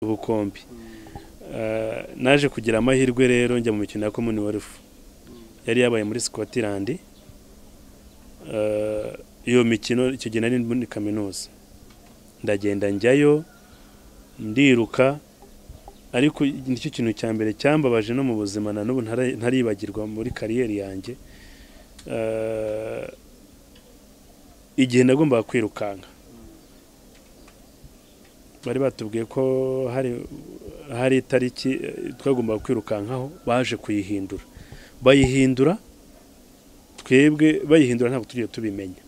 ubukombe naje kugira amahirwe rero njya mu mikino ya komini werufu yari yabaye muri Scotland iyo mikino icyo gihe nari muri kaminuza ndagenda njyayo ndiruka ariko nicyo kintu cya mbere cyambabaje no mu buzima na n'ubu ntaribagirwa muri kariyeri yanjye igihe nagombaga kwirukanka bari batubwiye ko hari itariki twagombaga kwirukankaho baje kuyihindura bayihindura twebwe bayihindura ntabwo tugiye tubimenya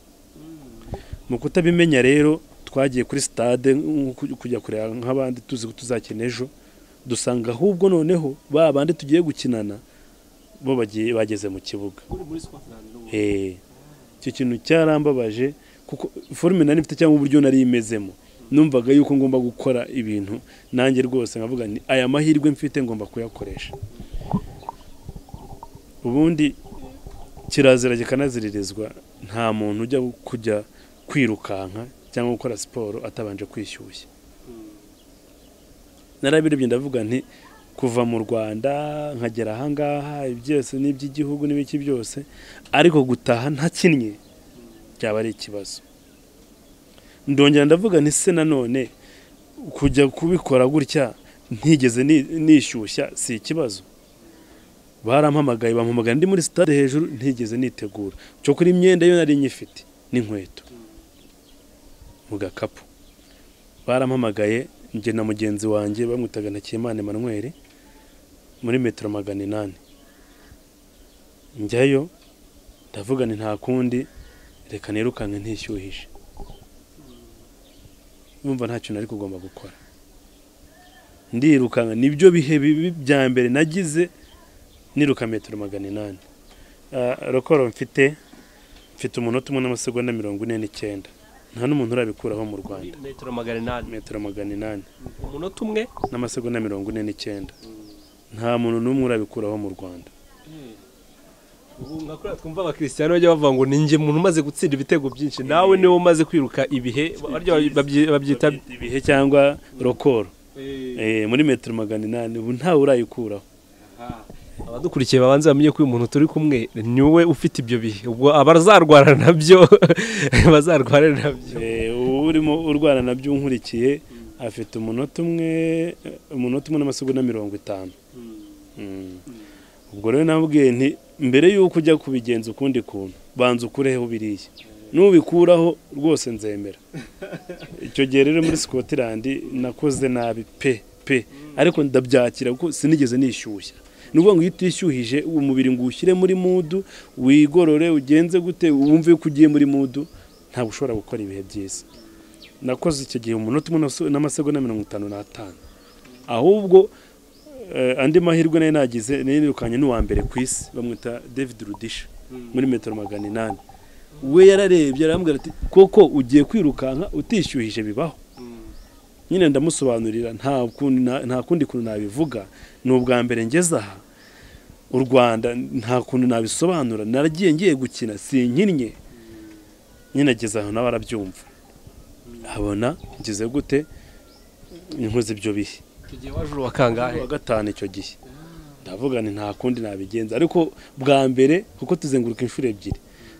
mu kutabimenya rero twagiye kuri sitade kujya kureba nk'abandi tuzi ko tuzakina ejo dusanga ahubwo noneho ba bandi tugiye gukinana bo bageze mu kibuga icyo kintu cyarambabaje kuko forume nari mfite cyangwa uburyo nari imezemo numvaga yuko ngomba gukora ibintu nanjye rwose nkavuga ni aya mahirwe mfite ngomba kuyakoresha ubundi kirazira kikanaziririzwa nta muntu ujya kujya kwirukanka cyangwa gukora siporo atabanje kwishyushya narabirebye ndavuga nti kuva mu rwanda nkagera ahangaha byose ni iby'igihugu n'ibiki byose ariko gutaha ntakinnye byaba ari ikibazo ndongera ndavuga nti se nanone kujya kubikora gutya ntigeze nishyushya si ikibazo barampamagaye bampamagaye ndi muri sitade hejuru ntigeze nitegura cyo kuri imyenda yo nari nyifite n'inkweto mu gakapu barampamagaye njye na mugenzi wanjye bamwitaga na Kimana Emmanuel muri metero magana inani njyayo ndavuga ni nta kundi reka nirukanke ntishyuhije numva nta kintu ariko ugomba gukora ndirukanka nibyo bihe bibi bya mbere nagize niruka metero magana inani rokoro mfite mfite umunota umwe n'amasegonda mirongo ine n'icyenda nta n'umuntu urabikuraho mu rwanda metero magana inani metero magana inani umunota umwe n'amasegonda mirongo ine n'icyenda nta muntu n'umwe urabikuraho mu rwanda ubu nka kuriya twumva abakirisiyani bajya bavuga ngo ni njye muntu umaze gutsinda ibitego byinshi nawe niwe umaze kwiruka ibihe babyita ibihe cyangwa rokoro muri metero magana inani ubu ntawe urayikuraho abadukurikiye babanza bamenye ko uyu muntu turi kumwe ni wowe ufite ibyo bihe ubwo abazarwara nabyo bazarwara nabyo urimo urwara nabyo unkurikiye afite umunota umwe umunota umwe n'amasegonda mirongo itanu ubwo rero nabwiye nti mbere y'uko ujya kubigenza ukundi kuntu banza ukureho biriya nubikuraho rwose nzemera icyo gihe rero muri Scotland nakoze nabi pe pe ariko ndabyakira kuko sinigeze nishyushya ni ukuvuga ngo iyo utishyuhije uwo mubiri ngo uwushyire muri mudu wigorore ugenze gute wumve ko ugiye muri mudu ntabwo ushobora gukora ibihe byiza nakoze icyo gihe umunota umwe n'amasegonda mirongo itanu n'atanu ahubwo andi mahirwe nayo nagize nirukanye n'uwa mbere ku isi bamwita david rudisha muri metero magana inani we yararebye arambwira ati koko ugiye kwirukanka utishyuhije bibaho nyine ndamusobanurira nta kundi kuntu nabivuga ni ubwa mbere ngeze aha u rwanda nta kuntu nabisobanura naragiye ngiye gukina si nkinnye nyine ageze aho nawe arabyumva abona ngeze gute nkoze ibyo bihe wa gatanu icyo gihe ndavuga ni nta kundi nabigenza ariko bwa mbere kuko tuzenguruka inshuro ebyiri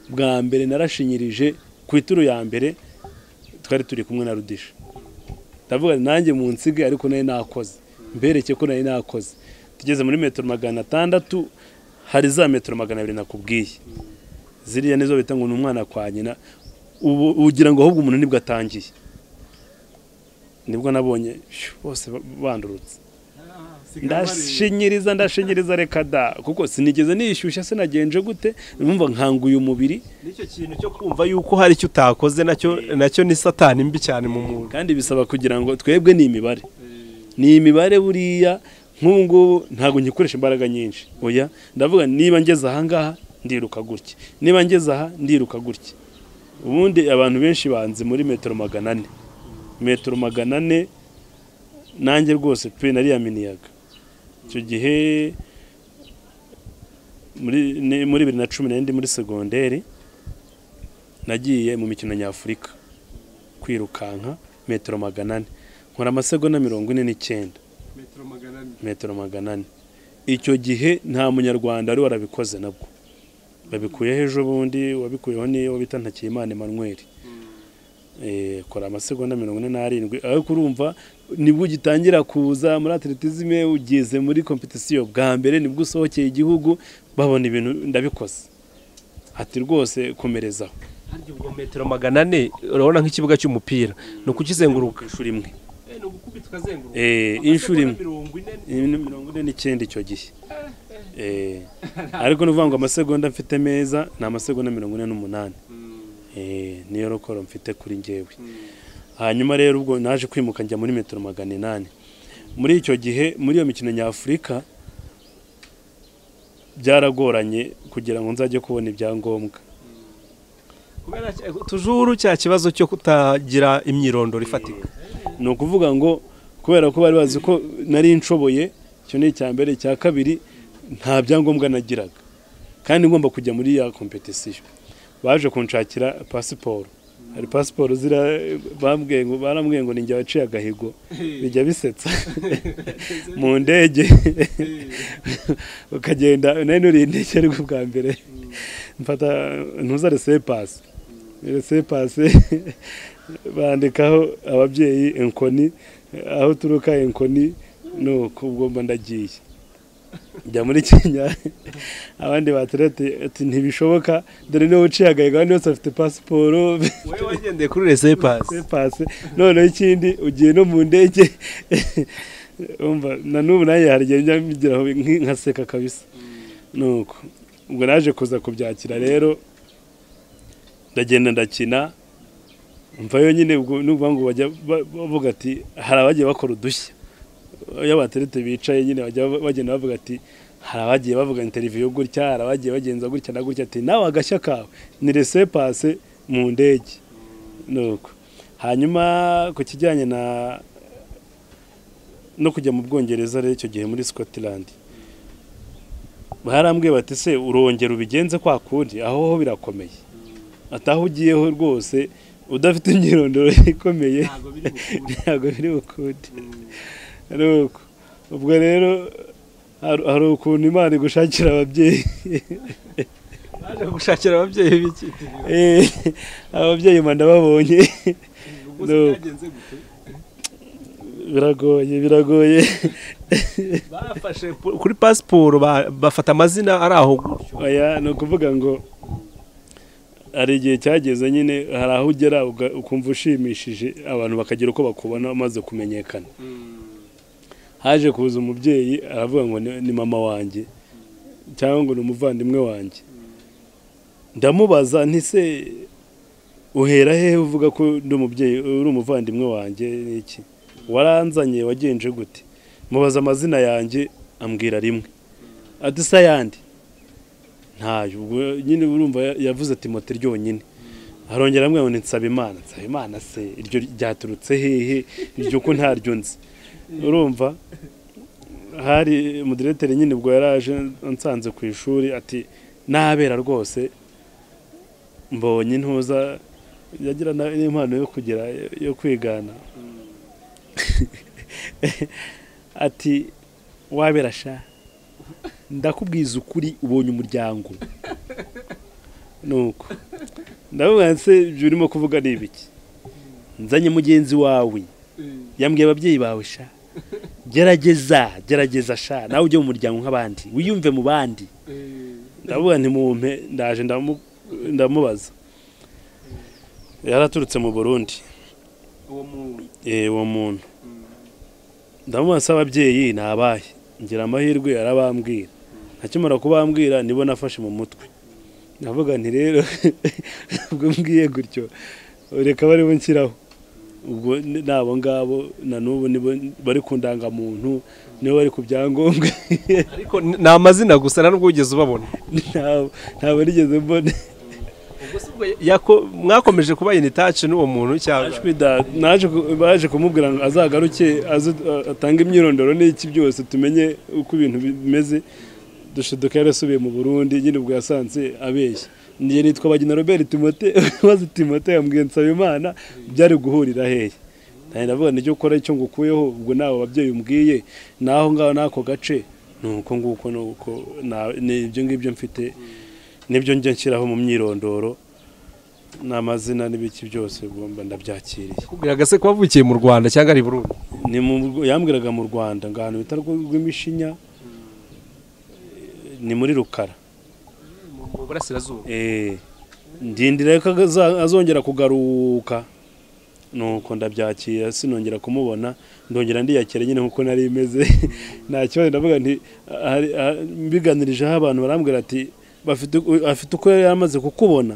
bwa mbere narashinyirije ku ituro ya mbere twari turi kumwe na rudisha ndavuga nanjye mu nsige ariko nari nakoze mbereke ko nari nakoze tugeze muri metero magana atandatu hari za metero magana abiri nakubwiye ziriya nizo bita ngo ni umwana kwa nyina ubu ugira ngo ahubwo umuntu nibwo atangiye nibwo nabonye bose bandurutse ndashinyiriza ndashinyiriza reka da kuko sinigeze nishyushya sinagenje gute numva nkanguye umubiri nicyo kintu cyo kumva yuko hari icyo utakoze nacyo nacyo ni satani mbi cyane mu muntu kandi bisaba kugira ngo twebwe ni imibare ni imibare buriya nk'ubu ngubu ntabwo ngikoresha imbaraga nyinshi oya ndavuga niba ngeze aha ngaha ndiruka gutya niba ngeze aha ndiruka gutya ubundi abantu benshi banze muri metero magana ane metero magana ane nanjye rwose pe nariyaminiyaga icyo gihe muri bibiri na cumi n'indi muri segonderi nagiye mu mikino nyafurika kwirukanka metero magana ane nkora amasegonda mirongo ine n'icyenda metero magana ane metero magana ane icyo gihe nta munyarwanda wari warabikoze nabwo babikuyeho ejo bundi wabikuyeho niyo bita ntakiyimana emmanuel Eh, kora amasegonda mirongo ine n'arindwi ariko urumva nibwo ugitangira kuza muri atletisme ugeze muri kompetisiyo bwa mbere nibwo usohokeye igihugu babona ibintu ndabikoze ati rwose komerezaho harya ubwo metero magana ane urabona nk'ikibuga cy'umupira ni ukukizenguruka inshuro imwe ni ugukubita ukazenguruka Eh, inshuro imwe mirongo ine Ibintu mirongo ine n'icyenda icyo gihe Eh, ariko ni ukuvuga ngo amasegonda mfite meza ni amasegonda mirongo ine n'umunani Eh, niyo rukoro mfite kuri ngewe hanyuma rero ubwo naje kwimuka njya muri metero magana inani muri icyo gihe muri iyo mikino nyafurika byaragoranye kugira ngo nzajye kubona ibyangombwa kubera cya- tujuru cya kibazo cyo kutagira imyirondoro ifatika ni ukuvuga ngo kubera ko bari bazi ko nari nshoboye icyo ni icya mbere icya kabiri nta byangombwa nagiraga kandi ngomba kujya muri ya kompetisiyo baje kunshakira pasiporo hari pasiporo zira bambwiye ngo barambwiye ngo ninjye waciye agahigo bijya bisetsa mu ndege ukagenda nari nuriye indege ariko bwa mbere mfata ntuza resepasi resepasi bandikaho ababyeyi enkoni aho uturuka enkoni nuko ubwo mba ndagiye njya muri kenya abandi baterete ati ntibishoboka dore niba uciye agahigo abandi bose bafite pasiporo wowe wagendeye kuri resepasi pasi noneho ikindi ugiye no mu ndege umva na n'ubu nanjye hari igihe njya mbigiraho nki- nkaseka kabisa nuko ubwo naje kuza kubyakira rero ndagenda ndakina mva yonyine ubwo nuvuga ngo bajya ba- bavuga ati hari abagiye bakora udushya iyo abaterete bicaye nyine bajya ba- bagenda bavuga ati hari abagiye bavuga interiviyo gutya hari abagiye bagenza gutya na gutya ati nawe agashya kawe ni rese pase mu ndege nuko hanyuma ku kijyanye na no kujya mu bwongereza rero icyo gihe muri scotland barambwiye bati se urongera ubigenze kwa kundi aho ho birakomeye ati aho ugiyeho rwose udafite imyirondoro ikomeye ntabwo ntabwo biri bukunda biri ukundi nuko ubwo rero hari hari ukuntu imana igushakira ababyeyi baje gushakira ababyeyi b'icyitiriwe Eh, ababyeyi mba ndababonye ubwo No. byagenze gute biragoye biragoye bafashe pu- kuri pasiporo ba- bafata amazina ari aho gutyo oya ni ukuvuga ngo hari igihe cyageze nyine hari aho ugera uga- ukumva ushimishije abantu bakagira uko bakubona umaze kumenyekana haje kuza umubyeyi aravuga ngo ni ni mama wanjye cyangwa ngo ni umuvandimwe wanjye ndamubaza nti se uhera hehe uvuga ko ndi umubyeyi uri umuvandimwe wanjye n'iki waranzanye wagenje gute mubaza amazina yanjye ambwira rimwe ati se ayandi ntayo ubwo nyine urumva ya- yavuze ati moto ryonyine arongera amwe ngo nsaba imana nsaba imana se iryo ryaturutse hehe iryo ko ntaryo nzi urumva hari umudirekiteri nyine ubwo yari aje ansanze ku ishuri ati nabera rwose mbonye intuza yagira na- n'impano yo kugira yo kwigana ati wabera sha ndakubwiza ukuri ubonye umuryango nuko ndavuga se ibyo urimo kuvuga ni ibiki nzanye mugenzi wawe yambwiye ababyeyi bawe sha gerageza gerageza sha nawe ujye mu muryango nk'abandi wiyumve mu bandi ndavuga nti mumpe ndaje ndamu- ndamubaza yaraturutse mu burundi uwo muntu Eh, uwo muntu ndamubaza se ababyeyi ni abahe ngira amahirwe arabambwira akimara kubambwira nibo nafashe mu mutwe ndavuga nti rero ubwo mbwiye gutyo reka baribo nshyiraho ubwo ni- ni abo ngabo na n'ubu nibo bari ku ndangamuntu nibo bari ku byangombwa ariko ni ni amazina gusa nta nubwo wigeze ubabona ntabwo ntabwo nigeze mbona ubwo se ubwo yako- mwakomeje kuba in touch n'uwo muntu cyangwa Ashwida, naje ku- baje kumubwira ngo azagaruke aze a- atange imyirondoro n'iki byose tumenye uko ibintu bimeze dushiduka yarasubiye mu burundi nyine ubwo yasanze abeshya njye nitwa bagina robert timote maze timote yambwiye nsaba imana byari guhurira hehe ntabwo ndavuga nicyo ukora icyo ngukuyeho ubwo nawe ababyeyi umbwiye naho ngaho n'ako gace ni uko nguko ni uko na- ni ibyo ngibyo mfite nibyo njya nshyiraho mu myirondoro n'amazina n'ibiki byose ugomba ndabyakiriye kubwiraga se ko wavukiye mu rwanda cyangwa ari i burundi ni mu yambwiraga mu rwanda ngo ahantu bita rwo- rw'imishinya ni muri rukara mu burasirazuba Eh, ndindira ko aza- azongera kugaruka nuko ndabyakira sinongera kumubona ndongera ndiyakira nyine nkuko nari imeze nta kibazo ndavuga nti hari- ha- mbiganirijeho abantu barambwira ati bafite uku- afite uko yari amaze kukubona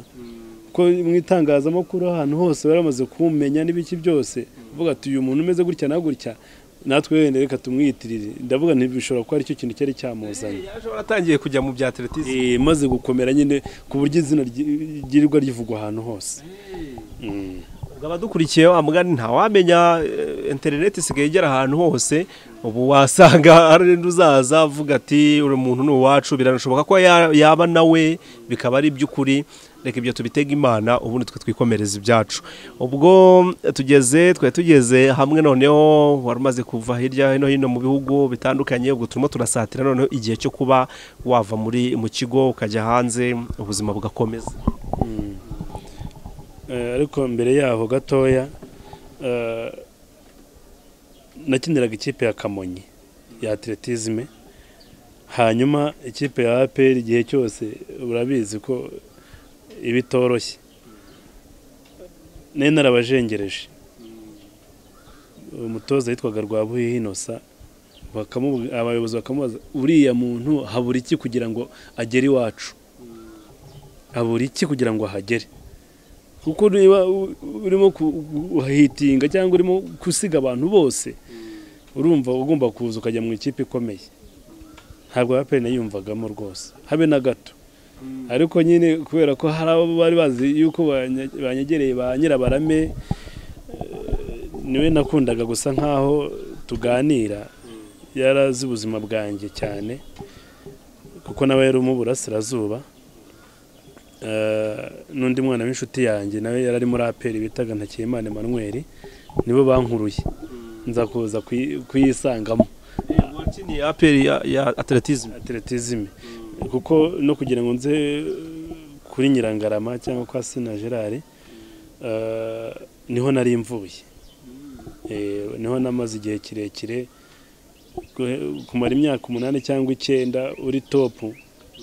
ko mu itangazamakuru ahantu hose bari bamaze kumumenya n'ibiki byose uvuga ati uyu muntu umeze gutya na gutya natwe wenda reka tumwiyitirire ndavuga nti bishobora kuba aricyo kintu cyari cyamuzanye yaje waratangiye kujya mu bya atletisme Eh, maze gukomera nyine ku buryo izina ryi- ryirirwa rivugwa ahantu hose Mm. ubwo abadukurikiye wa mugani ntawamenya eh, interineti isigaye igera ahantu hose ubu wasanga hari undi uzaza avuga ati uri muntu ni uwacu biranashoboka ko ya- yaba nawe bikaba ari iby'ukuri reka ibyo tubitega imana ubundi twe twikomereza ibyacu ubwo eh, tugeze twari tugeze hamwe noneho wari umaze kuva hirya no hino mu bihugu bitandukanye ubwo turimo turasatira noneho igihe cyo kuba wava muri mu kigo ukajya hanze ubuzima bugakomeza Eh, ariko mbere yaho gatoya eh, nakiniraga ikipe ya kamonyi ya atletisme hanyuma ikipe ya apr igihe cyose urabizi ko iba itoroshye nari narabajengereje umutoza yitwaga rwabuhihi inosa bakamubu- abayobozi bakamubaza uriya muntu habura iki kugira ngo agere iwacu habura iki kugira ngo ahagere kuko niba u- urimo kuhitinga cyangwa urimo gusiga abantu bose urumva ugomba kuza ukajya mu ikipe ikomeye ntabwo ya pene yumvagamo rwose habe na gato ariko nyine kubera ko hari abo bari bazi yuko banye- banyegereye ba nyirabarame eh, niwe nakundaga gusa nkaho tuganira yarazi ubuzima bwanjye cyane kuko nawe yari mu burasirazuba Eh, n'undi mwana w'inshuti yanjye nawe yari ari muri aperi bitaga ntakiyimana emmanuel nibo bankuruye nza kuza kuyi- kuyisangamo wakiniye aperi ya, ya atletisme atletisme kuko no kugira ngo nze kuri nyirangarama cyangwa kwa sina gerard eh, niho nari mvuye Eh, niho namaze igihe kirekire Guhe- kumara imyaka umunani cyangwa icyenda uri topu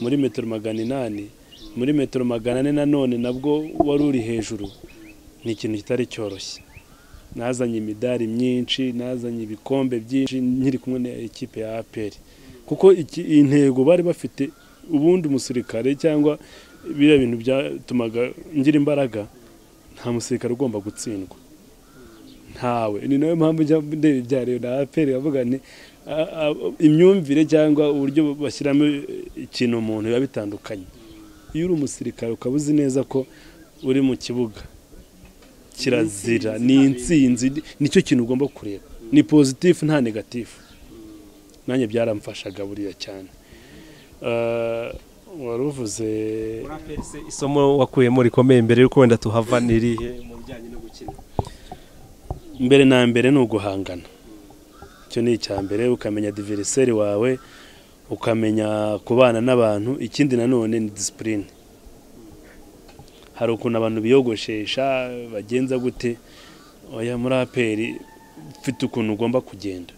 muri metero magana inani muri metero magana ane nanone nabwo wari uri hejuru ni ikintu kitari cyoroshye nazanye imidari myinshi nazanye ibikombe byinshi nkiri kumwe na ekipe ya aperi kuko iki- iyi ntego bari bafite ubundi umusirikare cyangwa biriya bintu byatumaga ngira imbaraga nta musirikare ugomba gutsindwa ntawe ni nayo mpamvu njya ndeba ibya rero na aperi avuga nti a- a- imyumvire cyangwa uburyo bashyiramo ikintu umuntu biba bitandukanye iyo uri umusirikare ukaba uzi neza ko uri mu kibuga kirazira ni insinzi nicyo kintu ugomba kureba ni pozitifu nta negatifu nanjye byaramfashaga buriya cyane Eh, wari uvuze isomo wakuyemo rikomeye mbere y'uko wenda tuhava nirihe mu bijyanye no gukina mbere na mbere ni uguhangana icyo ni icya mbere ukamenya diveriseri wawe ukamenya kubana n'abantu ikindi nanone ni disipurine hari ukuntu abantu biyogoshesha bagenza gute oya muri aperi ufite ukuntu ugomba kugenda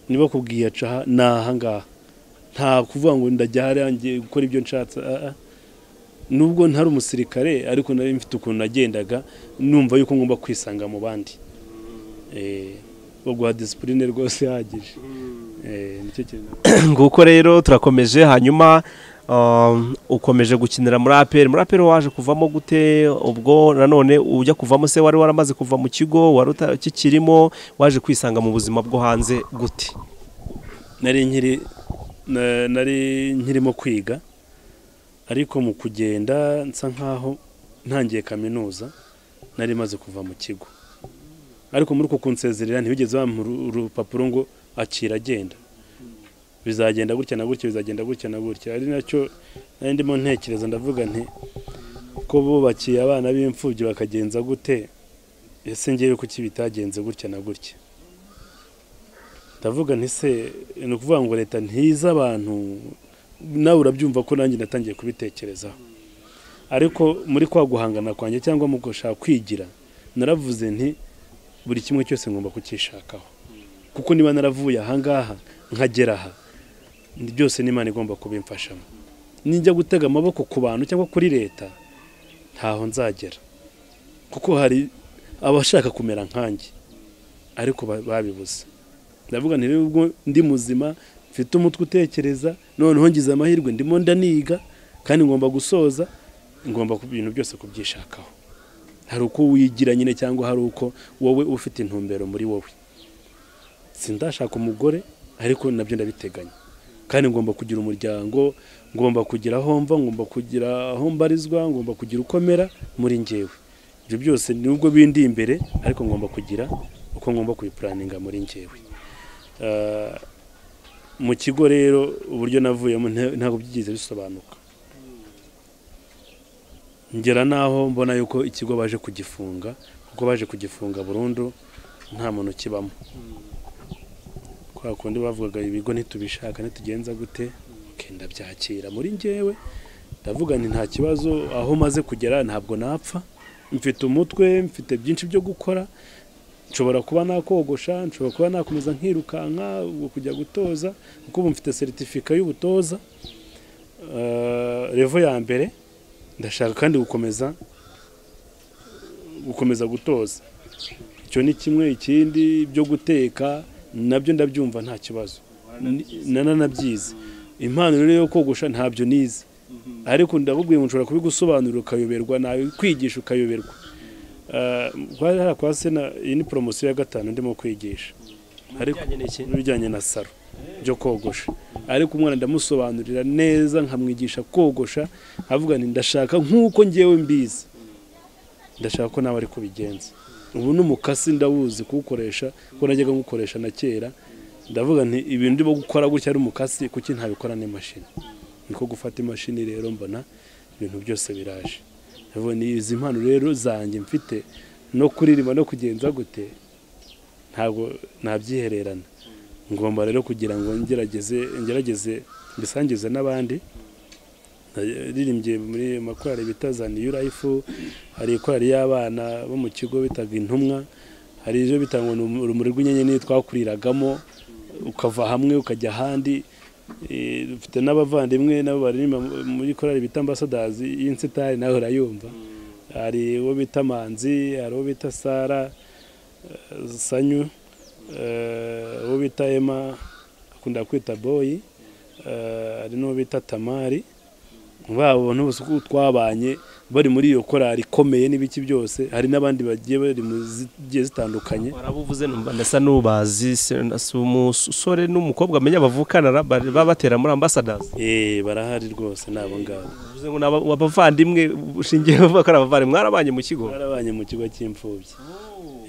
niba kubwiye aca aha, ni ahangaha nta kuvuga ngo ndajya hariya ngiye gukora ibyo nshatse ah, ah. nubwo ntari umusirikare ariko nari mfite ukuntu nagendaga numva yuko ngomba kwisanga mu bandi Eh, wo guha disipurine rwose ihagije Eh, nicyo kintu nguko rero turakomeje hanyuma um, ukomeje gukinira muri aperi muri aperi waje kuvamo gute ubwo nanone ujya kuvamo se wari waramaze kuva mu kigo wari utakikirimo waje kwisanga mu buzima bwo hanze gute nari nkiri na- nari nkirimo kwiga ariko mu kugenda nsa nkaho ntangiye kaminuza nari maze kuva mu kigo ariko muri uko kunsezerera ntibigeze bampa uru- urupapuro ngo akira agenda bizagenda gutya na gutya bizagenda gutya na gutya ari nacyo nari ndimo ntekereza ndavuga nti ko bubakiye abana b'imfubyi bakagenza gute ese ngewe kuki bitagenze gutya na gutya ndavuga nti se ni ukuvuga ngo leta ntize abantu nawe urabyumva ko nanjye natangiye kubitekerezaho ariko muri kwa guhangana kwanjye cyangwa mu gushaka kwigira naravuze nti buri kimwe cyose ngomba kucyishakaho kuko niba naravuye ahangaha nkagera aha byose n'imana igomba kubimfashamo nijya gutega amaboko ku bantu cyangwa kuri leta ntaho nzagera kuko hari abashaka kumera nkanjye ariko babibuze ndavuga nti ubwo ndi muzima mfite umutwe utekereza noneho ngize amahirwe ndimo ndaniga kandi ngomba gusoza ngomba ibintu byose kubyishakaho hari uko wigira nyine cyangwa hari uko wowe ufite intumbero muri wowe sindashaka umugore ariko nabyo ndabiteganya kandi ngomba kugira umuryango ngomba kugira aho mva ngomba kugira aho mbarizwa ngomba kugira uko mera muri ngewe ibyo byose nubwo bindi imbere ariko ngomba kugira uko ngomba kubipuraninga muri ngewe Ah, mu kigo rero uburyo navuyemo nta- ntabwo byigeze bisobanuka ngera n'aho mbona yuko ikigo baje kugifunga kuko baje kugifunga burundu nta muntu ukibamo kwa kundi bavugaga ibigo ntitubishaka ntitugenza gute okay, ndabyakira muri ngewe ndavuga nti nta kibazo aho maze kugera ntabwo napfa mfite umutwe mfite byinshi byo gukora nshobora kuba nakogosha nshobora kuba nakomeza nkirukanka ubwo kujya gutoza kuko ubu mfite seritifika y'ubutoza Eh, revo ya mbere ndashaka kandi gukomeza gukomeza gutoza icyo ni kimwe ikindi byo guteka nabyo ndabyumva nta kibazo Ni- nananabyize impano rero yo kogosha ntabyo nize ariko ndabubwiye ngo nshobora kubigusobanurira ukayoberwa nawe kwigisha ukayoberwa Eh, kwa hariya kwa sena iyi ni poromosiyo ya gatanu ndimo kwigisha ariko n'ibijyanye na saro byo kogosha ariko umwana ndamusobanurira neza nkamwigisha kogosha avuga nti ndashaka nk'uko ngewe mbizi ndashaka ko nawe ari kubigenza ubu n'umukasi ndawuzi kuwukoresha kuko najyaga nkukoresha na kera ndavuga nti ibintu ndimo gukora gutya ari umukasi kuki ntabikora n'imashini niko gufata imashini rero mbona ibintu byose biraje ndavuga ni izi mpano rero zanjye mfite no kuririmba no kugenza gute ntabwo nabyihererana ngomba rero kugira ngo ngerageze ngerageze mbisangize n'abandi naririmbye muri makorari bita za new life hari ikorari y'abana bo mu kigo bitaga intumwa hari ibyo bita ngo ni urumuri rw'inyenyeri twakuriragamo ukava hamwe ukajya ahandi Eh, dufite n'abavandimwe nabo baririmba mu- muri korari bita ambasadazi y'insitari nawe urayumva hari uwo bita manzi hari uwo bita sara eh, sanyu eh, uwo bita ema akunda kwita boyi eh, hari n'uwo bita tamari babo n'ubusa uko twabanye bari muri iyo korari ikomeye n'ibiki byose hari n'abandi bagiye bari mu zigiye zitandukanye warabuvuze numva ndasa n'ubazi se- na- si umusore n'umukobwa amenya bavukana ra- bari- baba batera muri ambasadazi eh barahari rwose ni abo ngabo uvuze ngo ni aba- abavandimwe ushingiye uvuga ko ari abavandimwe mwarabanye mu kigo barabanye mu kigo cy'imfubyi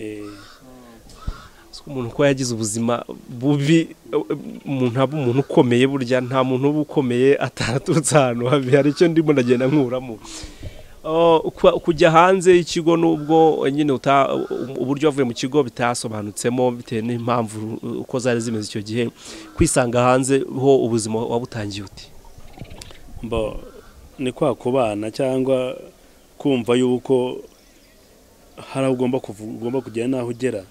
Eh, Uzi ko umuntu ko yagize ubuzima bubi eh, umuntu aba umuntu ukomeye burya nta muntu uba ukomeye ataraturutse ahantu habi hari icyo ndimo ndagenda nkuramo Oh, kwa- kujya hanze y'ikigo nubwo eh, nyine uta- u- uburyo wavuye mu kigo bitasobanutsemo bitewe n'impamvu uh, uko zari zimeze icyo gihe kwisanga hanze ho ubuzima wabutangiye uti mbo ni kwa kubana cyangwa kumva yuko hari aho ugomba kuvu- ugomba kugera n'aho ugera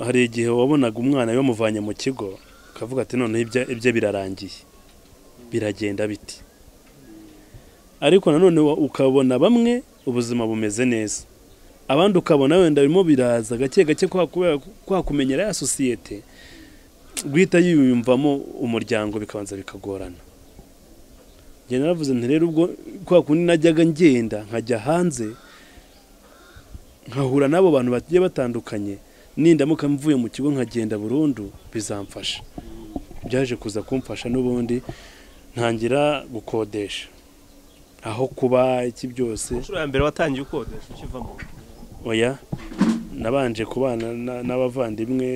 hari igihe wabonaga umwana bamuvanye mu kigo ukavuga ati noneho ibye- ibye birarangiye biragenda biti ariko nanone wa- ukabona bamwe ubuzima bumeze neza abandi ukabona wenda birimo biraza gake gake kwa kubera- kwa kumenyera ya sosiyete guhita yiyumvamo umuryango bikabanza bikagorana njye naravuze nti rero ubwo kwa kundi najyaga ngenda nkajya hanze nkahura n'abo bantu bagiye batandukanye nindamuka mvuye mu kigo nkagenda burundu bizamfasha byaje kuza kumfasha n'ubundi ntangira gukodesha aho kuba iki byose inshuro ya mbere watangiye ukodesha ukivamo oya nabanje kubana na- n'abavandimwe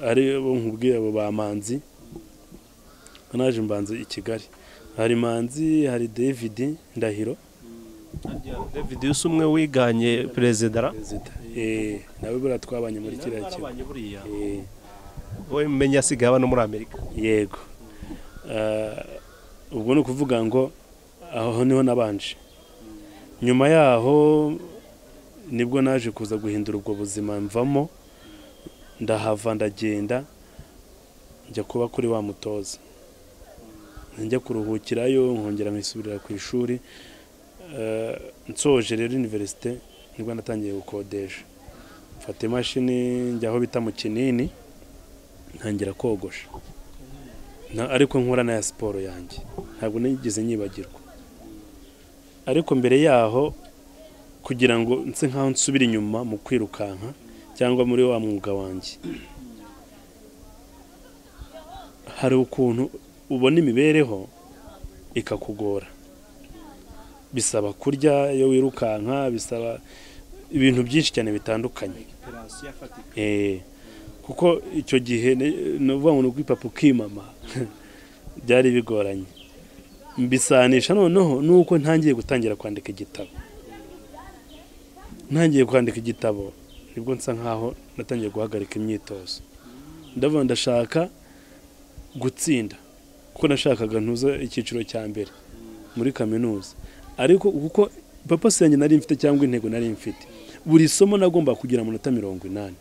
ari bo nkubwiye abo bamanzi naje mbanze i kigali hari manzi hari david ndahiro David Yusu umwe wiganye perezida ra perezida eh, nawe buriya twabanye muri kiriya kigo narabanye buriya Eh, wowe menya asigaye aba no muri amerika yego Ah, ubwo ni ukuvuga ngo aho niho nabanje nyuma yaho nibwo naje kuza guhindura ubwo buzima mvamo ndahava ndagenda njya kuba kuri wa mutoza njya kuruhukirayo nkongera nkisubirira ku ishuri Ah, nsoje rero univerisite nibwo natangiye gukodesha mfata imashini njya aho bita mu kinini ntangira kogosha Na- ariko nkora n'aya siporo yanjye ntabwo nigeze nyibagirwa ariko mbere yaho kugira ngo nse nk'aho nsubira inyuma mu kwirukanka cyangwa muri wa mwuga wanjye hari ukuntu ubona imibereho ikakugora bisaba kurya iyo wirukanka bisaba ibintu byinshi cyane bitandukanye Eh, kuko icyo gihe ne- ni ukuvuga ngo ni ukwipapa ukimama byari bigoranye mbisanisha noneho nuko ntangiye gutangira kwandika igitabo ntangiye kwandika igitabo nibwo nsa nkaho natangiye guhagarika imyitozo ndavuga ndashaka gutsinda kuko nashakaga ntuza icyiciro cya mbere muri kaminuza ariko kuko papasi yanjye nari mfite cyangwa intego nari mfite buri somo nagomba kugira amanota mirongo inani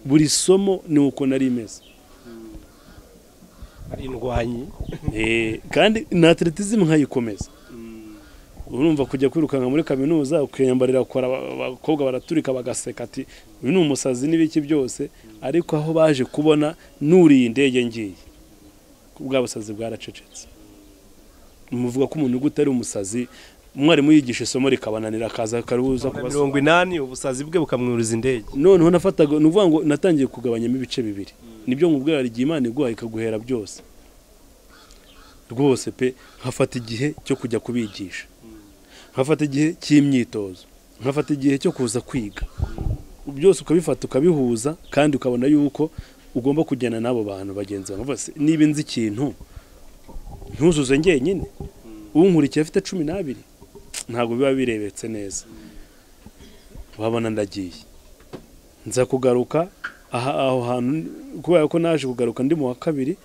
buri somo ni uko nari imeze ari indwanyi Eh, kandi na atletism nkayikomeza urumva kujya kwirukanka muri kaminuza ukiyambarira kora abakobwa baraturika bagaseka ati uyu ni umusazi n'ibiki byose ariko aho baje kubona nuriye indege ngiye ko bwa busazi bwaracecetse muvuga ko umuntu utari umusazi umwarimu yigisha isomo rikabananira akaza akaruza mirongo inani ubusazi bwe bukamwuriza indege noneho nafataga ni ukuvuga ngo natangiye kugabanyamo ibice bibiri nibyo nkubwira igihe imana iguha ikaguhera byose rwose pe nkafata igihe cyo kujya kubigisha nkafata igihe cy'imyitozo nkafata igihe cyo kuza kwiga byose ukabifata ukabihuza kandi ukabona yuko ugomba kujyana n'abo bantu bagenzi bawe Nkavuga se, niba nzi ikintu ntuzuze njyenyine unkurikiye afite cumi n'abiri ntabwo biba birebetse neza wabona ndagiye nza kugaruka aha aho hantu kubera ko naje kugaruka ndi mu wa kabiri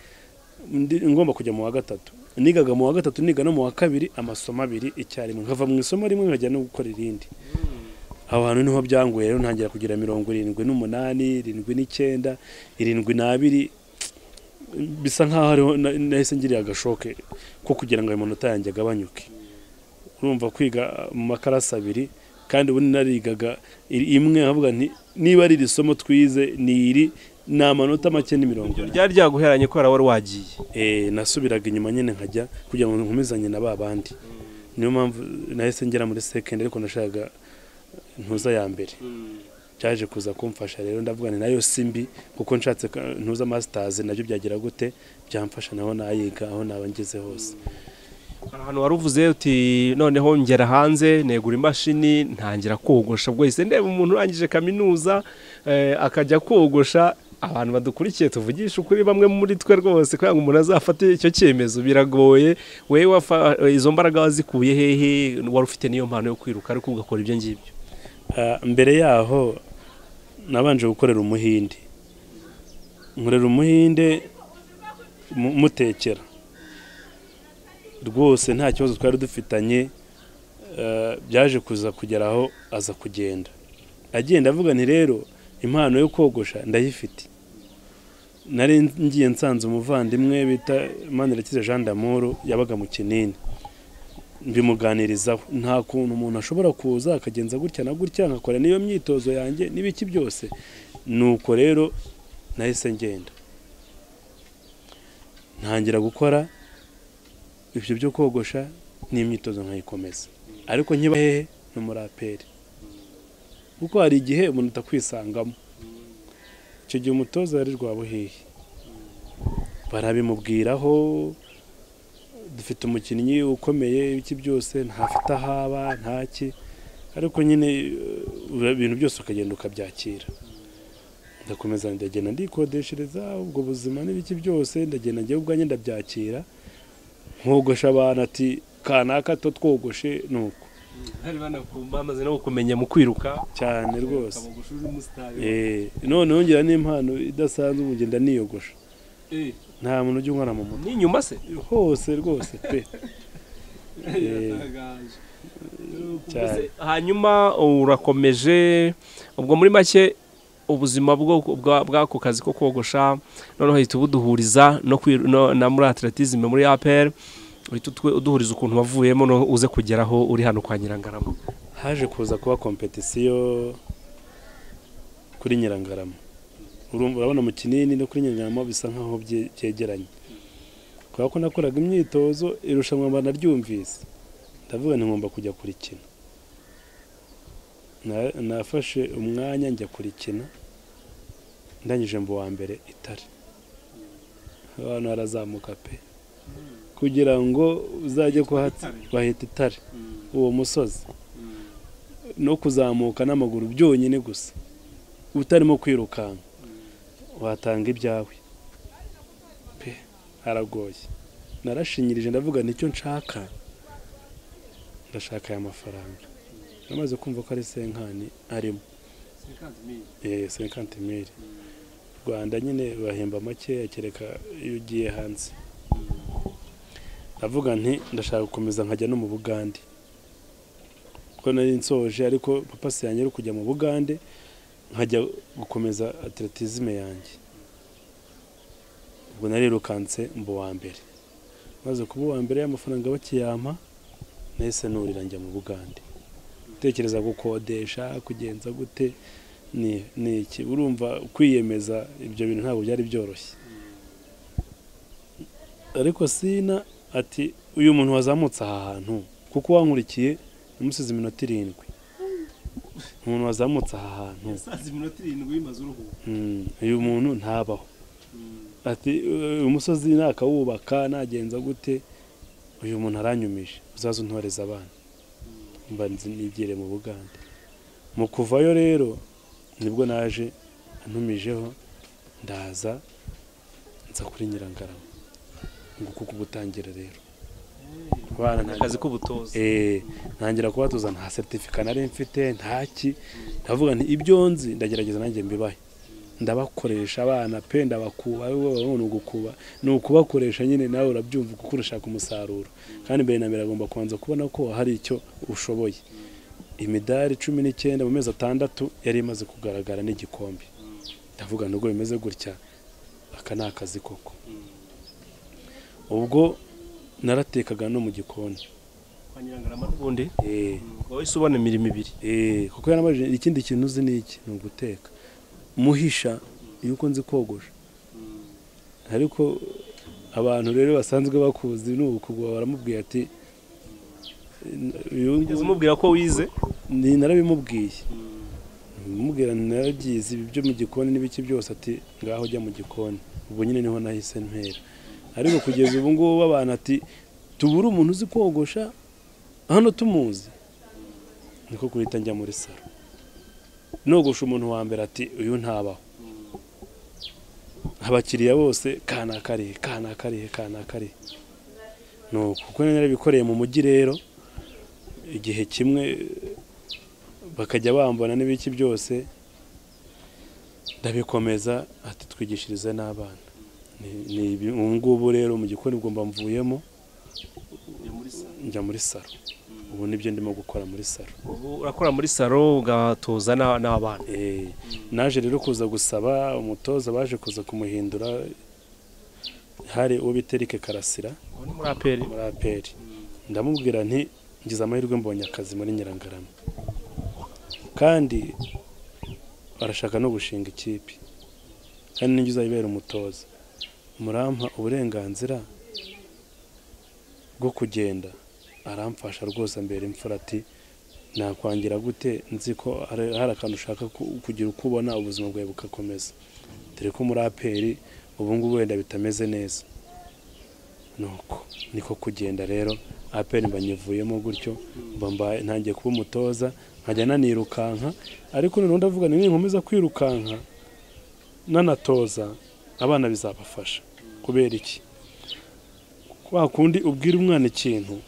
ndi ngomba kujya mu wa gatatu nigaga mu wa gatatu niga no mu wa kabiri amasomo abiri icyarimwe nkava mu isomo rimwe nkajya no gukora irindi aho hantu niho byanguye rero ntangira kugira mirongo irindwi n'umunani irindwi n'icyenda irindwi n'abiri bisa nk'aho hariho na- nahise ngiriye agashoke ko kugira ngo ayo manota yanjye agabanyuke urumva kwiga mu makarasi abiri kandi ubundi narigaga iri- imwe nkavuga nti niba ari iri somo twize ni iri ni amanota make ni mirongo ine ryari ryaguheranye kubera wari wagiye Eh, nasubiraga inyuma nyine nkajya kugira ngo nkomezanye na ba bandi niyo mpamvu nahise ngera muri sekendari ariko nashakaga ntuza ya mbere byaje kuza kumfasha rero ndavuga nti nayo si mbi kuko nshatse ka- ntuza masitazi nabyo byagira gute byamfasha naho nayiga aho naba ngeze hose hari ahantu wari uvuze uti noneho ngera hanze negura imashini ntangira kogosha ubwo yahise ndeba umuntu urangije kaminuza eh, akajya kogosha abantu badukurikiye tuvugisha ukuri bamwe muri twe rwose kugira ngo umuntu azafate icyo cyemezo biragoye wowe wafa- izo mbaraga wazikuye hehe wari ufite niyo mpano yo kwiruka ariko ugakora ibyo ngibyo Ah, mbere yaho nabanje gukorera umuhinde nkorera umuhinde mu- mutekera rwose nta kibazo twari dufitanye ah, byaje kuza kugera aho aza kugenda agenda avuga nti rero impano yo kogosha ndayifite nari ngiye nsanze umuvandimwe bita manirakize jean d'amoro yabaga mu kinini mbimuganirizaho nta kuntu umuntu ashobora kuza akagenza gutya na gutya nkakora n'iyo myitozo yanjye n'ibiki byose nuko rero nahise ngenda ntangira gukora ibyo byo kogosha n'imyitozo nkayikomeza ariko nkiba hehe ni umuraperi kuko hari igihe umuntu atakwisangamo icyo gihe umutoza yari rwabuhihi barabimubwiraho dufite umukinnyi ukomeye ibiki byose ntafite ahaba ntaki ariko nyine uh, ibintu byose ukagenda ukabyakira ndakomeza ndagenda ndikodeshereza ubwo buzima n'ibiki byose ndagenda njyewe ubwanjye ndabyakira nkogosha abantu ati kanaka to twogoshe ni uko bari bamaze no kumenya mu kwiruka cyane rwose uri umusitari Eh, none wongera n'impano idasanzwe ubu ngenda niyogosha nta muntu ujya unkorana mu mutwe ni inyuma se hose rwose pe Biratangaje. cyane. hanyuma urakomeje ubwo muri make ubuzima bwo- bwa- bw'ako kazi ko kogosha noneho uhita ubuduhuriza no kwiru- no- na muri atletisme muri apr uhita utwe- uduhuriza ukuntu wavuyemo noneho uze kugeraho uri hano kwa nyirangarama haje kuza kuba kompetisiyo kuri nyirangarama Urumva- urabona mu kinini no kuri nyirangarama bisa nkaho bye- byegeranye kubera ko nakoraga imyitozo irushanwa mba naryumvise ndavuga nti ngomba kujya kurikina Na- nafashe umwanya njya kurikina ndangije mu wa mbere itari abantu harazamuka pe kugira ngo uzajye kuhatsi bahita itare uwo musozi no kuzamuka n'amaguru byonyine gusa utarimo kwirukanka watanga ibyawe pe haragoye narashinyirije ndavuga nicyo nshaka ndashaka aya mafaranga namaze kumva ko ari senkani arimo eh senkanti mili rwanda nyine bahemba makeya kereka iyo ugiye hanze ndavuga nti ndashaka gukomeza nkajya no mu bugande kuko nari nsoje ariko papa se yanjye ari kujya mu bugande nkajya gukomeza atletisme yanjye ubwo narirukanse mba uwa mbere maze kuba uwa mbere y'amafaranga bakiyampa nahise nurira njya mu bugande gutekereza gukodesha kugenza gute ni ni iki urumva kwiyemeza ibyo bintu ntabwo byari byoroshye ariko sina ati uyu muntu wazamutse aha hantu kuko wankurikiye namusize iminota irindwi umuntu wazamutse aha hantu yasaze iminota irindwi bimaze uruhuko Mm, uyu muntu ntabaho ati "Eh, umusozi nakawubaka nagenza gute uyu muntu aranyumije uzaze untoreze abana mba nzi nigere mu bugande mu kuvayo rero nibwo naje antumijeho ndaza nza kuri nyirangarama ngo kuko ubutangira rero abana nta akazi k'ubutoza Eh, ntangira kubatuza nta seritifika nari mfite ntaki ndavuga nti ibyo nzi ndagerageza nanjye mbibahe ndabakoresha abana pe ndabakuba wowe ni ugukuba ni ukubakoresha nyine nawe urabyumva kuko urashaka umusaruro kandi mbere na mbere agomba kubanza kubona ko hari icyo ushoboye imidari cumi n'icyenda mu mezi atandatu yari imaze kugaragara n'igikombe ndavuga nubwo bimeze gutya aka ni akazi koko ubwo naratekaga no mu gikoni kwa nyirangarama n'ubundi eh wowe se ubona imirimo ibiri Eh, kuko yaramajije ikindi kintu uzi ni iki ni uguteka muhisha yuko nzi kogosha ariko abantu rero basanzwe bakuzi ni ukugwa baramubwiye ati uyu wigeze umubwira ko wize ni narabimubwiye mubwira narabyize ibi byo mu gikoni n'ibiki byose ati ngaho ujya mu gikoni ubu nyine niho nahise ntera ariko kugeza ubu ngubu abantu ati tubure umuntu uzi kogosha hano tumuzi niko guhita njya muri salo nogosha umuntu wa mbere ati uyu ntabaho abakiriya bose kana karihe kana karihe kana karihe nuko kuko narabikoreye mu mujyi rero igihe kimwe bakajya bambona n'ibiki byose ndabikomeza ati twigishirize n'abana Ni- ni ibi- ubu ngubu rero mu gikoni ubwo mba mvuyemo njya muri salo ubu nibyo ndimo gukora muri salo ubu urakora muri salo ugatoza n'a- n'abana Eh, naje rero kuza gusaba umutoza baje kuza kumuhindura hari uwo bita Eric karasira Ubu ni muri aperi muri aperi ndamubwira nti ngize amahirwe mbonye akazi muri nyirangarama kandi barashaka no gushinga ikipe kandi ninjye uzayibera umutoza murampa uburenganzira bwo kugenda aramfasha rwose ambera imfura ati nakwangira gute nzi ko hari hari akantu ushaka ku- kugira uko ubona ubuzima bwawe bugakomeza dore ko muri aperi ubu ngubu wenda bitameze neza nuko niko kugenda rero aperi mba nyivuyemo gutyo mba mbaye ntangiye kuba umutoza nkajya nanirukanka ariko noneho ndavuga nti ninkomeza kwirukanka nanatoza abana bizabafasha kubera iki kwa kundi ubwira umwana ikintu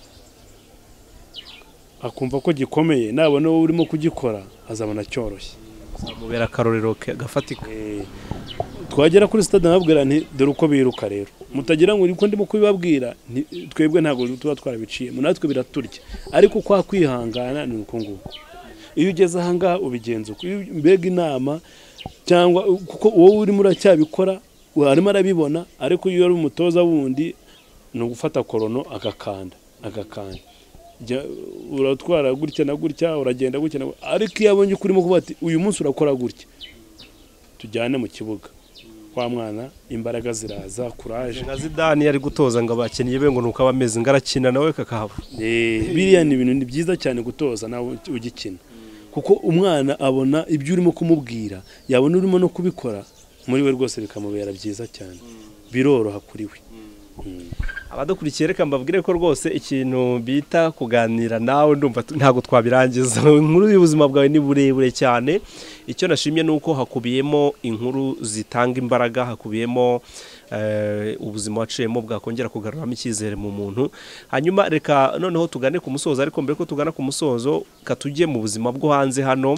akumva ko gikomeye nabona wowe urimo kugikora azabona cyoroshye zamubera akarorero ke- gafatika Eh, twagera kuri sitade nababwira nti dore uko biruka rero mutagira ngo niko ndimo kubibabwira nti- twebwe ntabwo tuba twarabiciyemo natwe biraturya ariko kwa kwihangana ni uko nguko iyo ugeze ahangaha ubigenza uko Iyo mbega inama cyangwa kuko wowe urimo uracyabikora arimo arabibona ariko iyo ari umutoza wundi ni ugufata korono agakanda agakanda Jya- uratwara gutya na gutya uragenda gutya na gutya ariko iyo abonye ko urimo kuvuga ati uyu munsi urakora gutya tujyane mu kibuga wa mwana imbaraga ziraza kuraje nka zidani yari gutoza ngo abakinnyi be ngo nuko aba ameze ngo arakina nawe kakahava Eh, biriya ni ibintu ni byiza cyane gutoza nawe ugikina kuko umwana abona ibyo urimo kumubwira yabona urimo no kubikora muri we rwose bikamubera byiza cyane biroroha kuri we Mm. abadukurikiye reka mbabwire ko rwose ikintu bita kuganira nawe ndumva tu- ntabwo twabirangiza inkuru y'ubuzima bwawe ni burebure cyane icyo nashimye ni uko hakubiyemo inkuru zitanga imbaraga hakubiyemo eh, ubuzima waciyemo bwakongera kugaruramo icyizere mu muntu hanyuma reka noneho tugane ku musozo ariko mbere ko tugana ku musozo katujye mu buzima bwo hanze hano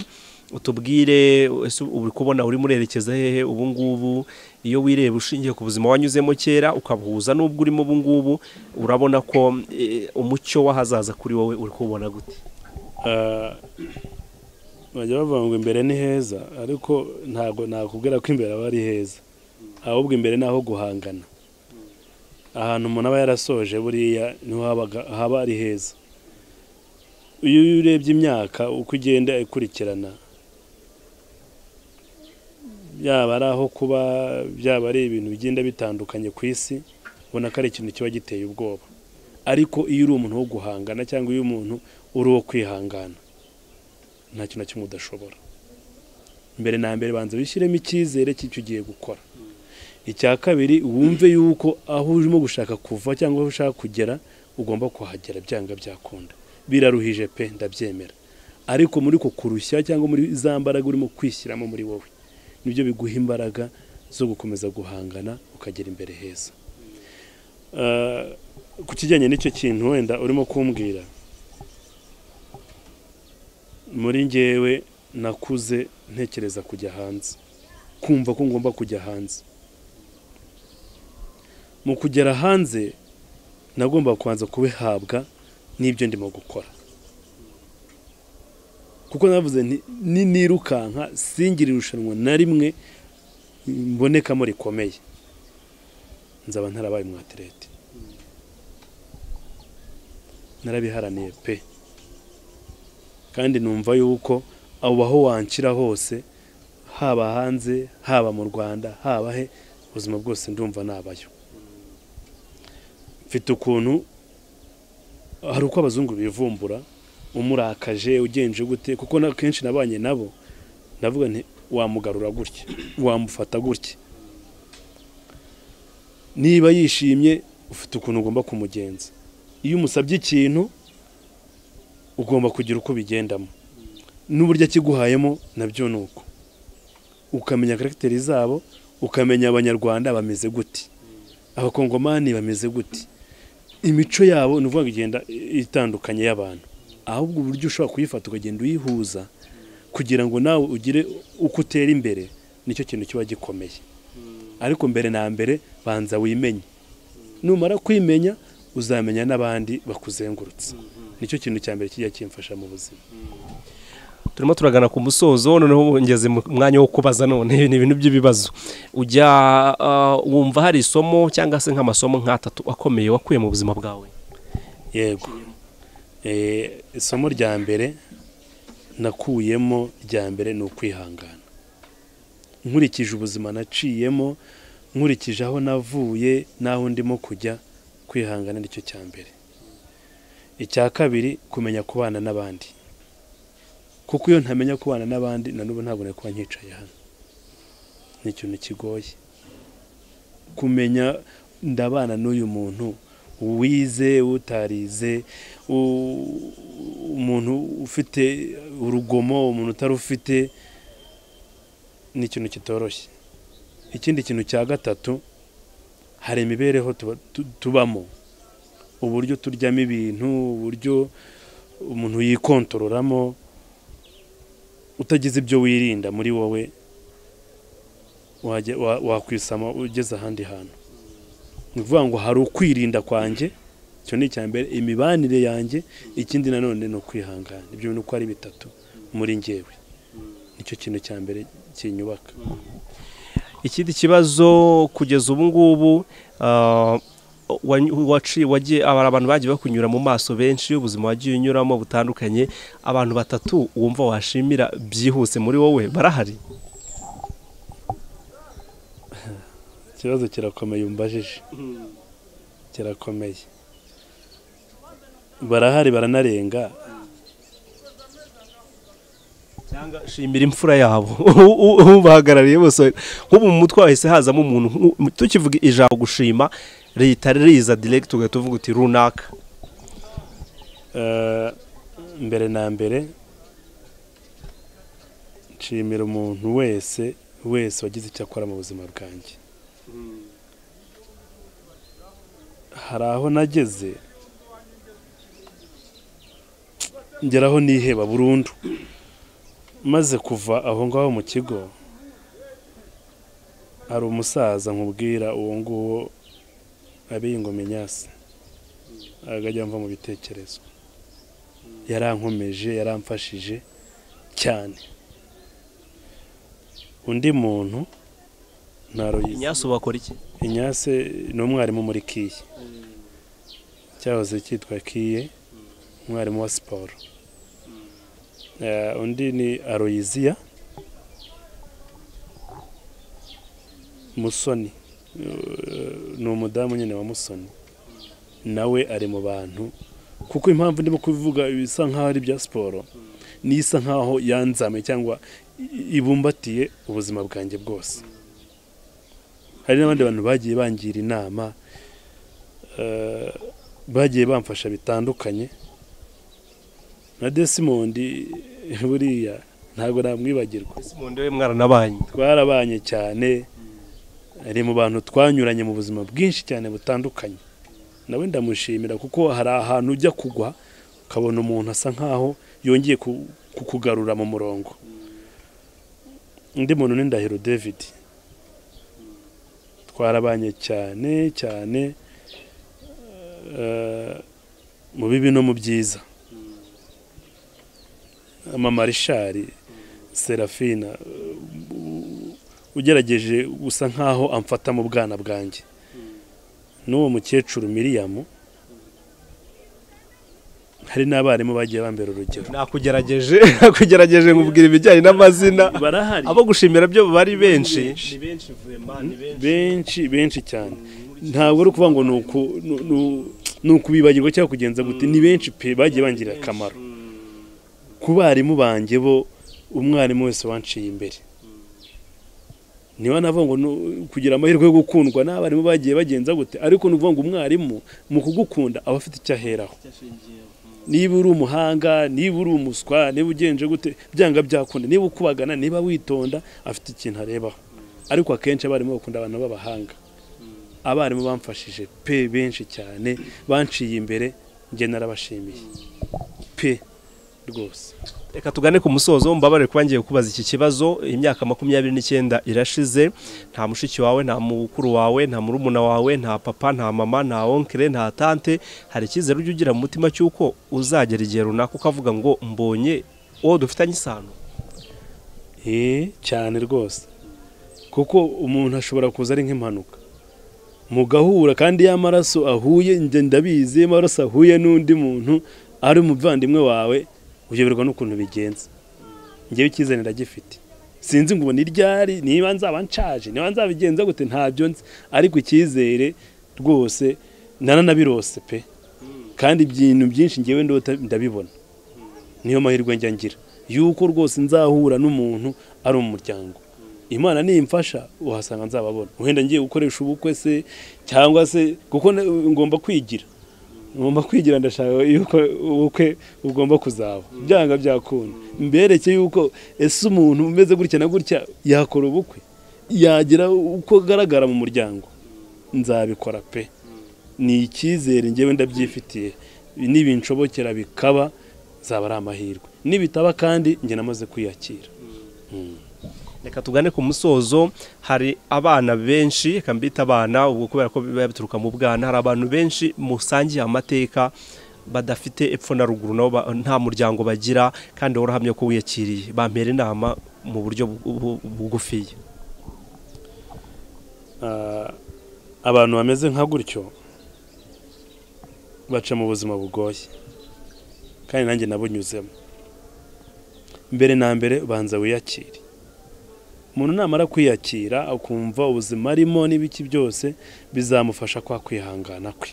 utubwire ese uri kubona urimo urerekeza hehe ubu ngubu iyo wireba ushingiye ku buzima wanyuzemo kera ukabuhuza n'ubwo urimo ubu ngubu urabona ko eh, umucyo w'ahazaza kuri wowe uri kubona gute Ah, bajya bavuga ngo imbere ni heza ariko ntabwo nakubwira ko imbere aba ari heza ahubwo imbere ni aho guhangana ahantu umuntu aba yarasoje buriya niho habaga- haba ari heza iyo urebye imyaka uko igenda ikurikirana byaba ari aho kuba byaba ari ibintu bigenda bitandukanye ku isi ubona ko ari ikintu kiba giteye ubwoba ariko iyo uri umuntu wo guhangana cyangwa iyo umuntu uri uwo kwihangana nta kintu na kimwe udashobora mbere na mbere banza wishyiremo icyizere cy'icyo ugiye gukora icya kabiri wumve yuko aho urimo gushaka kuva cyangwa aho ushaka kugera ugomba kuhagera byanga byakunda biraruhije pe ndabyemera ariko muri ko kurushya cyangwa muri za mbaraga urimo kwishyiramo muri wowe nibyo biguha imbaraga zo gukomeza guhangana ukagera imbere heza Eh, ku kijyanye n'icyo kintu wenda urimo kumbwira muri njyewe nakuze ntekereza kujya hanze kumva ko ngomba kujya hanze mu kugera hanze nagomba kubanza kubihabwa n'ibyo ndimo gukora kuko navuze nti ni nirukanka singire irushanwa na rimwe mbonekamo rikomeye nzaba ntarabaye umwaterete narabiharaniye pe kandi numva yuko abo aho wanshyira hose haba hanze haba mu rwanda haba he ubuzima bwose ndumva nabayo mfite ukuntu hari uko abazungu bivumbura umurakaje ugenje gute kuko na kenshi nabanye nabo ndavuga nti wamugarura gutya wamufata gutya niba yishimye ufite ukuntu ugomba kumugenza iyo umusabye ikintu ugomba kugira uko ubigendamo n'uburyo akiguhayemo nabyo ni uko ukamenya karagiteri zabo ukamenya abanyarwanda bameze gute abakongomani bameze gute imico yabo ni ukuvuga ngo igenda itandukanye y'abantu ahubwo uburyo ushobora kuyifata ukagenda uyihuza kugira ngo nawe ugire uko utera imbere nicyo kintu kiba gikomeye ariko mbere na mbere banza wimenye numara kwimenya uzamenya n'abandi bakuzengurutse nicyo kintu cya mbere kijya kimfasha mu buzima turimo turagana ku musozo noneho ngeze mu mwanya wo kubaza none ni ibintu by'ibibazo ujya ah, wumva hari isomo cyangwa se nk'amasomo nk'atatu akomeye wakuye mu buzima bwawe yego Eh, isomo rya mbere nakuyemo rya mbere ni ukwihangana nkurikije ubuzima naciyemo nkurikije aho navuye n'aho ndimo kujya kwihangana nicyo cya mbere icya kabiri kumenya kubana n'abandi kuko iyo ntamenya kubana n'abandi na n'ubu ntabone kuba nkicaye hano ni ikintu kigoye kumenya ndabana n'uyu muntu wize utarize u- umuntu ufite urugomo umuntu utarufite ni ikintu kitoroshye ikindi kintu cya gatatu hari imibereho tuba- tu- tubamo uburyo turyamo ibintu uburyo umuntu yikontororamo utagize ibyo wirinda muri wowe wajya- wa- wakwisama ugeze ahandi hantu ni ukuvuga ngo hari ukwirinda kwanjye icyo ni icya mbere imibanire yanjye ikindi nanone ni ukwihangana ibyo bintu uko ari bitatu muri njyewe nicyo kintu cya mbere kinyubaka ikindi kibazo kugeza ubu ngubu ah, wanyu- waci- wagiye aba- abantu bagiye bakunyura mu maso benshi ubuzima wagiye unyuramo butandukanye abantu batatu wumva washimira byihuse muri wowe barahari ikibazo kirakomeye umbajije kirakomeye barahari baranarenga cyangwa shimira imfura yabo U- u- ubahagarariye bose nk'ubu mu mutwe wahise hazamo umuntu nk'u- tukivuga ijambo gushima leta riza direct ugahita uvuga uti runaka Eh, mbere na mbere nshimira umuntu wese wese wagize icyo akora mu buzima bwanjye hari aho nageze ngeraho niheba burundu maze kuva aho ngaho mu kigo hari umusaza nkubwira uwo nguwo abiye ingoma nyasi akajya mva mu bitekerezo yarankomeje yaramfashije cyane undi muntu ntaruyizi inyasu bakora iki inyase ni umwarimu muri kiye cyahoze cyitwa kiye umwarimu wa siporo Eh, undi ni aroyiziya musoni Eh, ni umudamu nyine wa musoni nawe ari mu bantu kuko impamvu ndimo kubivuga bisa nk'aho ari ibya siporo n'isa nk'aho yanzame cyangwa i- ibumbatiye ubuzima bwanjye bwose hari n'abandi bantu bagiye bangira inama eh, bagiye bamfasha bitandukanye na desimondi buriya ntabwo namwibagirwa simonde we mwaranabanyi twarabanye cyane ari mu bantu twanyuranye mu buzima bwinshi cyane butandukanye nawe ndamushimira kuko hari ahantu ujya kugwa ukabona umuntu asa nkaho yongeye ku- kukugarura mu murongo undi muntu ni ndahiro david twarabanye cyane cyane eh, mu bibi no mu byiza amamarishari serafina ugerageje gusa nkaho amfata mu bwana bwanjye n'uwo mukecuru miriyamu hari n'abarimu bagiye bambera urugero nakugerageje nakugerageje nkubwira ibijyanye n'amazina barahari abo gushimira byo bari benshi benshi benshi cyane ntabwo ari ukuvuga ngo ni uku- ni- ni- ni ukubibagirwa cyangwa kugenza gute ni benshi pe bagiye bangirira akamaro ku barimu banjye bo umwarimu wese wanciye imbere niba navuga ngo ni- kugira amahirwe yo gukundwa n'abarimu bagiye bagenza gute ariko ni ukuvuga ngo umwarimu mu kugukunda aba afite icyo aheraho niba uri umuhanga niba uri umuswa niba ugenje gute byanga byakunda niba ukubagana niba witonda afite ikintu arebaho ariko akenshi abarimu bakunda abantu b'abahanga abarimu bamfashije pe benshi cyane banciye imbere njye narabashimiye pe rwose reka tugane ku musozo mbabare kuba ngiye kubaza iki kibazo imyaka makumyabiri n'icyenda irashize nta mushiki wawe nta mukuru wawe nta murumuna wawe nta papa nta mama nta onkere nta tante hari icyizere ujya ugira mu mutima cy'uko uzagera igihe runaka ukavuga ngo mbonye uwo dufitanye isano Ee, cyane rwose kuko umuntu ashobora kuza ari nk'impanuka mugahura kandi y'amaraso ahuye njye ndabizi iyo amaraso ahuye n'undi muntu ari umuvandimwe wawe uyoberwa n'ukuntu bigenza njyewe icyizere ndagifite sinzi ngo ubu ni ryari niba nzaba nshaje niba nzabigenza gute ntabyo nzi ariko icyizere rwose naranabirose pe kandi ibintu byinshi njyewe ndota ndabibona niyo mahirwe njya ngira yuko rwose nzahura n'umuntu ari umuryango imana nimfasha uhasanga nzababona wenda ngiye gukoresha ubukwe se cyangwa se kuko na- ngomba kwigira ngomba kwigira ndashaka yuko ubukwe bugomba kuzaba byanga byakunda mbereke yuko ese umuntu umeze gutya na gutya yakora ubukwe yagira uko agaragara mu muryango nzabikora pe ni icyizere njyewe ndabyifitiye ibi ni ibinshobokera bikaba zaba ari amahirwe nibitaba kandi njye namaze kwiyakira reka tugane ku musozo hari abana benshi reka mbita abana ubwo kubera ko biba bituruka mu bwana hari abantu benshi musangiye amateka badafite epfo na ruguru nabo ba- nta muryango bagira kandi wowe urahamya ko wiyakiriye bampera inama mu buryo bu- bu- bugufiya Ah, abantu bameze nka gutyo baca mu buzima bugoye kandi nanjye nabunyuzemo mbere na mbere banza wiyakire umuntu namara kwiyakira akumva ubuzima arimo n'ibiki byose bizamufasha kwa kwihangana kwe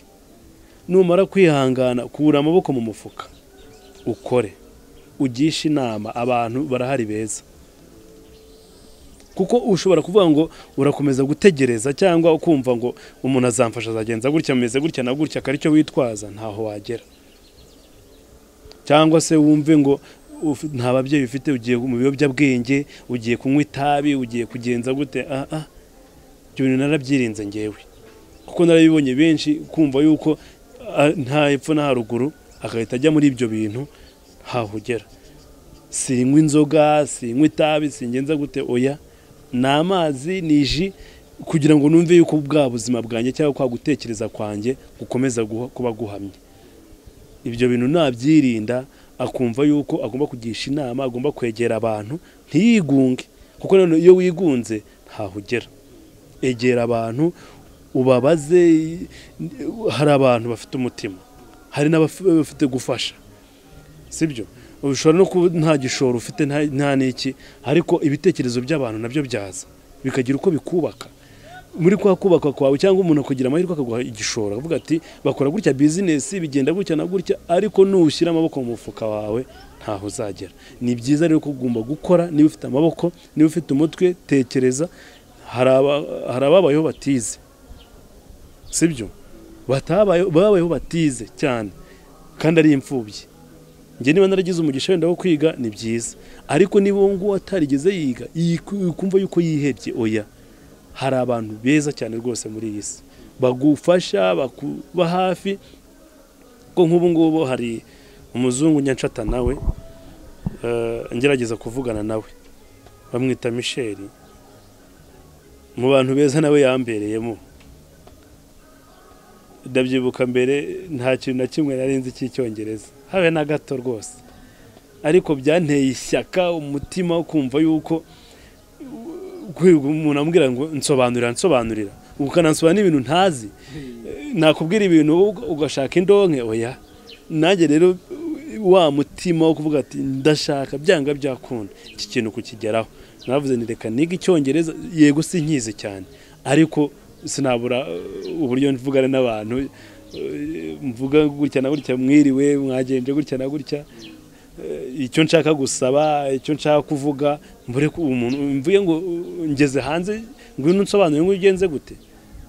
numara kwihangana kura amaboko mu mufuka ukore ugishe inama abantu barahari beza kuko ushobora kuvuga ngo urakomeza gutegereza cyangwa ukumva ngo umuntu azamfasha azagenza gutya ameze gutya na gutya akaba aricyo witwaza ntaho wagera cyangwa se wumve ngo ufi- nta babyeyi ufite ugiye mu biyobyabwenge ugiye kunywa itabi ugiye kugenza gute ah ah ibyo bintu narabyirinze ngewe kuko narabibonye benshi kumva yuko ah, nta epfo nta haruguru agahita ajya muri ibyo bintu hahugera sinywa inzoga sinywa itabi singenza gute oya ni amazi ni ji kugira ngo numve yuko bwa buzima bwanjye cyangwa kwa gutekereza kwanjye gukomeza guha- kuba guhamye ibyo bintu nabyirinda akumva yuko agomba kugisha inama agomba kwegera abantu ntiyigunge kuko noneho iyo wigunze ntahugera egera abantu ubabaze hari abantu bafite umutima hari n'abafite gufasha sibyo ushobora no kuba nta gishoro ufite nta- nta n'iki ariko ibitekerezo by'abantu nabyo byaza bikagira uko bikubaka muri kwa kubaka kwawe cyangwa umuntu akagira amahirwe akaguha igishoro akavuga ati bakora gutya bizinesi bigenda gutya na gutya ariko nushyira amaboko mu mufuka wawe ntaho uzagera ni byiza rero ko ugomba gukora niba ufite amaboko niba ufite umutwe tekereza hari aba- hari ababayeho batize sibyo batabayeho babayeho batize cyane kandi ari imfubyi njye niba naragize umugisha wenda wo kwiga ni byiza ariko niba uwo nguwo atarigeze yiga yiku- kumva yuko yihebye oya hari abantu beza cyane rwose muri iyi si bagufasha bakuba hafi ko nk'ubu ngubu hari umuzungu nyancata nawe eh, ngerageza kuvugana nawe bamwita misheli mu bantu beza nawe yambereyemo ndabyibuka mbere nta kintu na kimwe nari nzi cy'icyongereza habe na gato rwose ariko byanteye ishyaka umutima wo kumva yuko kwiga umuntu ambwira ngo nsobanurira nsobanurira ukanansobanura n'ibintu ntazi nakubwira ibintu ug- ugashaka indonke oya nanjye rero wa mutima wo kuvuga ati ndashaka byanga byakunda iki kintu kukigeraho navuze ni reka niga icyongereza yego sinkizi cyane ariko sinabura uh, uburyo mvugana n'abantu uh, mvuga gutya na gutya mwiriwe mwagenje gutya na gutya icyo nshaka gusaba icyo nshaka kuvuga mbure ko umuntu mvuye ngo uh, ngeze hanze ngwino unsobanurire ngo ugenze gute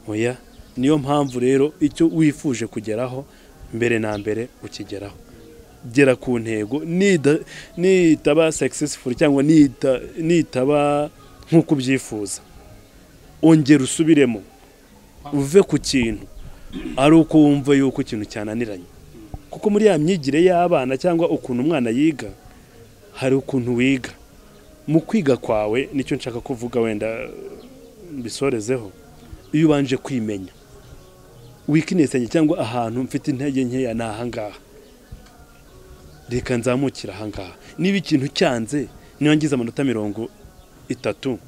oya niyo mpamvu rero icyo wifuje kugeraho mbere na mbere ukigeraho gera ku ntego nida- nitaba successful cyangwa nita- nitaba nk'uko ubyifuza ongera usubiremo uve ku kintu ari uko wumva yuko ikintu cyananiranye kuko muri ya myigire y'abana cyangwa ukuntu umwana yiga hari ukuntu wiga mu kwiga kwawe nicyo nshaka kuvuga wenda eh, mbisorezeho iyo ubanje kwimenya wikinesanye cyangwa ahantu mfite intege nkeya ni ahangaha reka nzamukira ahangaha niba ikintu cyanze niba ngize amanota mirongo itatu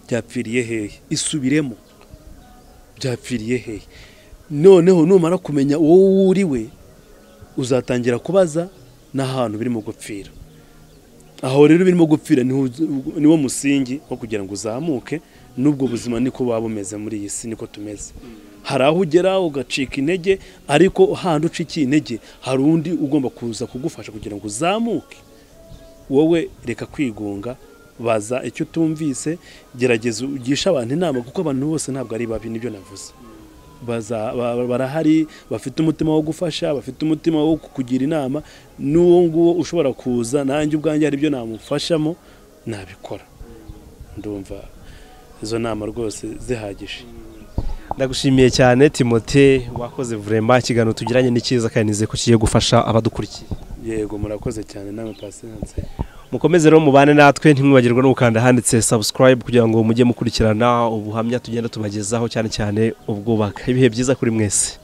byapfiriye hehe isubiremo byapfiriye hehe noneho numara kumenya uwo wuriwe uzatangira kubaza n'ahantu birimo gupfira aho rero birimo gupfira niho uzi- niwo musingi wo kugira ngo uzamuke n'ubwo buzima niko buba bumeze muri iyi si niko tumeze hari aho ugera ugacika intege ariko handi ucikiye intege hari undi ugomba kuza kugufasha kugira ngo uzamuke wowe reka kwigunga baza icyo utumvise gerageza ugishe abantu inama kuko abantu bose ntabwo ari babi nibyo navuze baza- ba- ba- barahari bafite umutima wo gufasha bafite umutima wo kukugira inama n'uwo nguwo ushobora kuza nanjye ubwanjye hari ibyo namufashamo nabikora ndumva izo nama rwose zihagije ndagushimiye cyane timote wakoze vurema ikiganiro tugiranye ni cyiza kandi nizeye ko kigiye gufasha abadukurikiye yego murakoze cyane namwe pasiranse mukomeze rero mubane natwe ntimwibagirwe no gukanda ahanditse subscribe kugira ngo mujye mukurikirana ubuhamya tugenda tubagezaho cyane cyane ubwubaka ibihe byiza kuri mwese